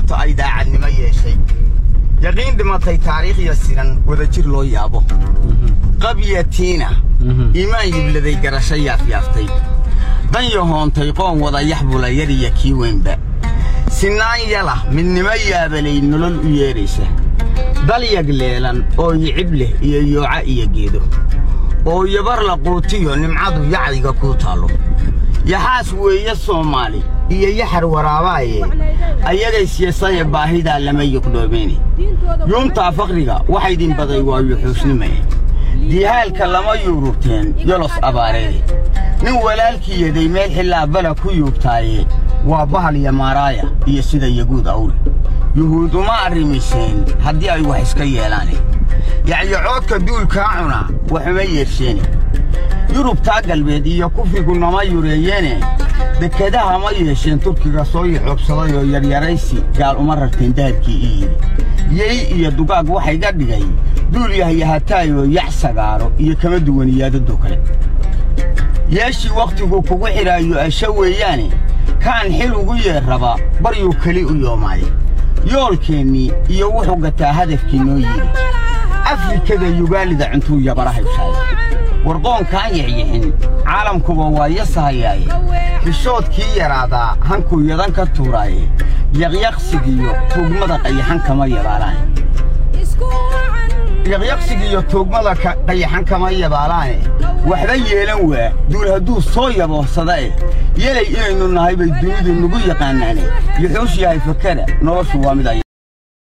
yurubta ay daacadnimo yeeshay yaqiin dhimatay taariikhya siran wadajir loo yaabo qabyatiina iimaan yibladay garasho yaafyaaftay dan yahoontay qoon wada yaxbula yariya kii weynba sinaan yala midnimo yaabalay nolol u yeedhaysa dalyag leelan oo yicib leh iyo yooca iyo geedo oo yabar la quutiyo nimcadu yacdiga kuu taallo yaxaas weeye soomaali iyo yaxar waraabaaye ayagay siyasaya baahidaa lama yuqdhoomeene yuuntaa fakriga waxaydin baday waa yuxuusnimaye diihaalka lama yuururteen yolos abaareede nin walaalkii yaday meel xillaa bala ku yuubtaaye waa bahal yamaaraaya iyo sida yaguud awre yuhuud uma arrimiseen haddii ay wax iska yeelaane yacyocoodka duulkaa cuna waxuma yeersheene yurubtaa galbeed iyo kufrigu nama yureeyeene dekadaha ma yeesheen turkiga soo yaxoobsaday oo yaryaraysi gaal uma rarteen dahabkii ii yidhi yey iyo dugaag waxay ga dhigay duul yahyahataayoo yax sagaaro iyo kama duwan iyaadadoo kale yeeshii wakhtigu kugu xidhaayo asha weeyaane kaan xil ugu yeer raba baryuu keli u yoomaaye yoolkeennii iyo wuxuu gataa hadafkii noo yidhi afrikada yugaalida cuntuu yabara haybshaaye warqoonkaan yaxyixin caalamkuba waa yasahayaaye xishoodkii yaraadaa hankuu yadan ka tuuraaye yaqyaqsigiyo tuugmada qayaxan kama yabaalaane yaqyaqsigiiyo tuugmada qayaxan kama yabaalaane waxba yeelan waa duul hadduu soo yaboorsada eh yelay inaynu nahay bay dunidu nagu yaqaanaane yuxuush yahay fakada noloshu waa mid ay